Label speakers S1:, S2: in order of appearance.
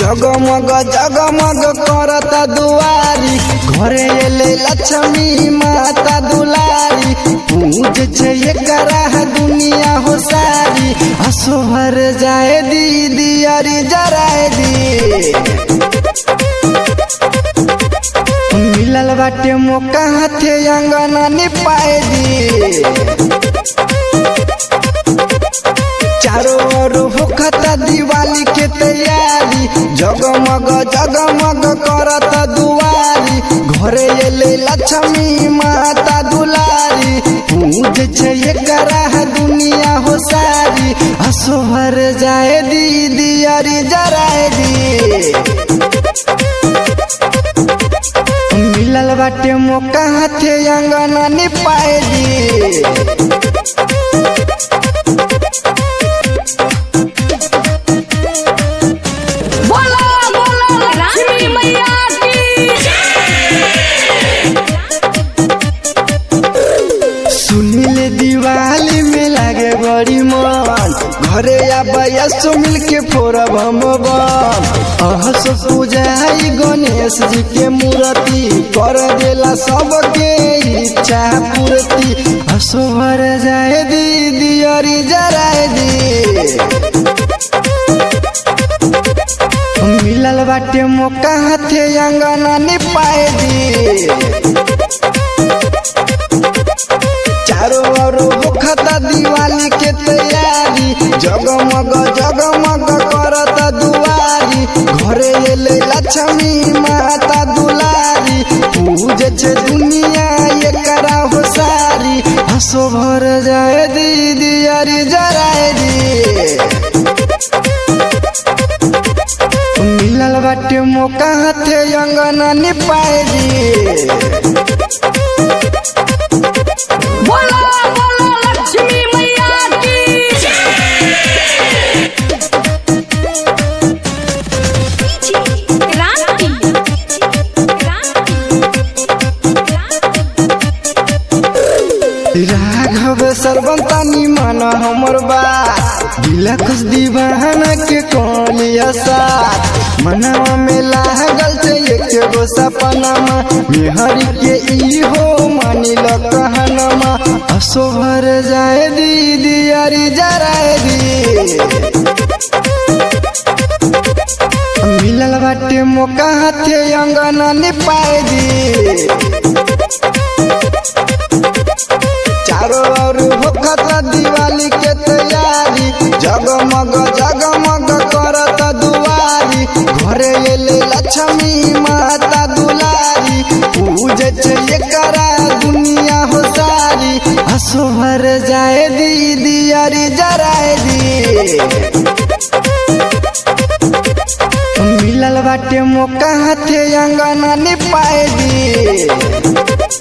S1: जगमग जगमग करता दुआरी घरे एले लक्ष्मी माता दुलारी पूज छे एकरा दुनिया हो सारी हसो भर जाए दीदी अरी जराए दी मिलल बाटे मौका हाथे अंगना निपाए दी चारों ओर होखता दिवाली के तैयारी जगमग जगमग करत दुआरी घरे एले लक्ष्मी माता दुलारी पूज छे एकरा दुनिया हो सारी हसो भर जाए दीदी अरी जराए दी मिलल बाटे मौका हाथे अंगना निपाए दी
S2: बोलो बोलो लक्ष्मी मैया की
S1: सुनील दिवाली में लागे बड़ी मन घरे आबैया सो मिल के फोड़ब हम बम अहस पूजाई गणेश जी के मूर्ति कर देला सबके इच्छा पूर्ति हसो भर जाए दीदी अरी जराए दी मिलल बाटे मौका हाथे अंगना निपाए दी चारों ओर होखता दिवाली के तैयारी जगमग जगमग करत दुआरी घरे एले लक्ष्मी माता दुलारी पूज छे दुनिया एकरा हो सारी हसो भर जाए दीदी अरी जराए दी मिलल बाटे मौका हाथे अंगना निपाए दी
S2: बोलो बोलो लक्ष्मी मैया की क्रांति
S1: राघव सर्वंतानी मन हमर बात दिलखस दीवाना के कोलिया साथ मनवा में लागल छे एक गो सपनमा मेहर के ई हो मानिल कहनमा असो भर जाए दीदी अरी जराए दी मिलल बाटे मौका हाथे अंगना निपाए दी चारों ओर होखता दिवाली के तैयारी जगमग जगमग करत दुआरी घरे एले लक्ष्मी माता दुलारी पूज छे एकरा दुनिया हो सारी हसो भर जाए दीदी अरी जराए दी मिलल बाटे मौका हाथे अंगना निपाए दी